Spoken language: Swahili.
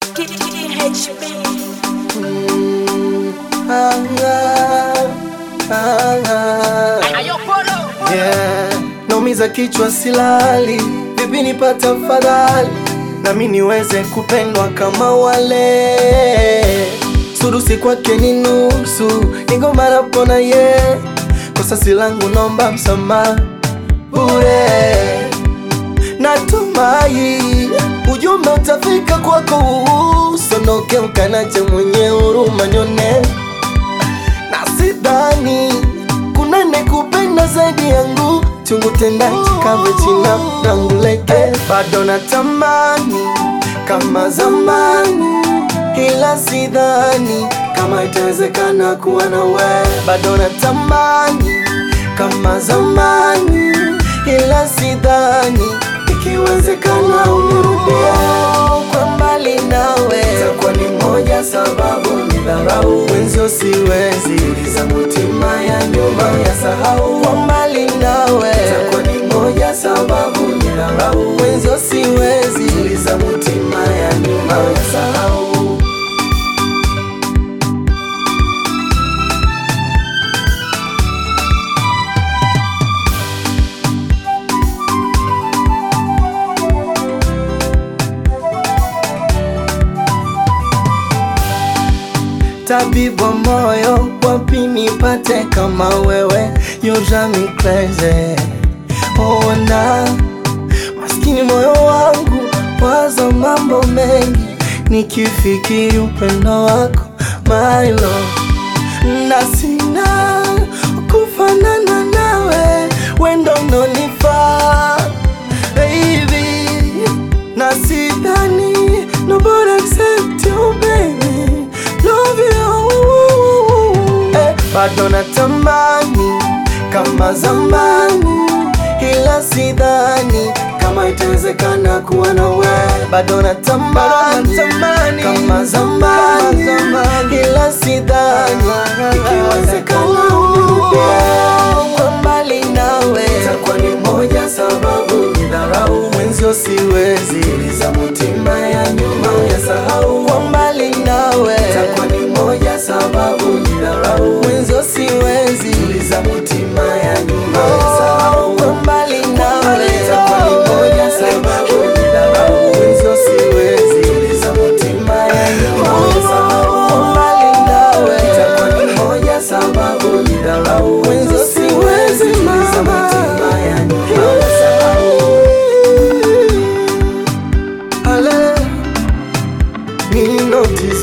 KHB. Ah, ah, ah. Yeah. Naumiza kichwa silali, vipi nipata fadhali nami niweze kupendwa kama wale. Surusi kwake ni nusu, niko marapona ye kosa si langu, nomba msamaha bure. Natumai ujumbe utafika kwako, usonoke ukanache mwenye huruma nyone na sidhani kuna nekupenda zaidi yangu chungu tendaji kave china ranguleke bado natamani kama zamani ila sidhani kama itawezekana kuwa na we bado natamani kama zamani ila sidhani ikiwezekana unirudie kwa mbali nawe takuwa ni moja sababu ni dharau wenzio siwezi uliza mutima ya nyuma ya sahau kwa mbali nawe takuwa ni moja sababu ni dharau wenzio siwezi uliza mutima ya nyuma ya sahau Tabibu wa moyo, wapi nipate kama wewe? You drive me crazy. Oh, na maskini moyo wangu waza mambo mengi, nikifikiri upendo wako my love, na sina kufanana nawe, wendo unonifaa baby, na sidhani nobody accept you baby, love you eh, bado natamani kama zamani, ila sidhani kama itawezekana kuwa na we. Bado natamani kama zamani, ila sidhani ikiwezekana unirudie kwa mbali nawe. Itakuwa ni moja sababu ni dharau mwenzio, siwezi uliza mutima ya nyuma ya sahau kwa mbali nawe. Itakuwa ni moja sababu ni dharau mwenzio, siwezi uliza mutima ya nyuma ya sahau kwa mbali nawe. Itakuwa ni moja sababu ni dharau mwenzio, siwezi uliza mutima ya nyuma ya sahau kwa mbali nawe. Itakuwa ni moja sababu ni dharau mwenzio, siwezi uliza mutima ya nyuma ya sahau. Ale, ni notice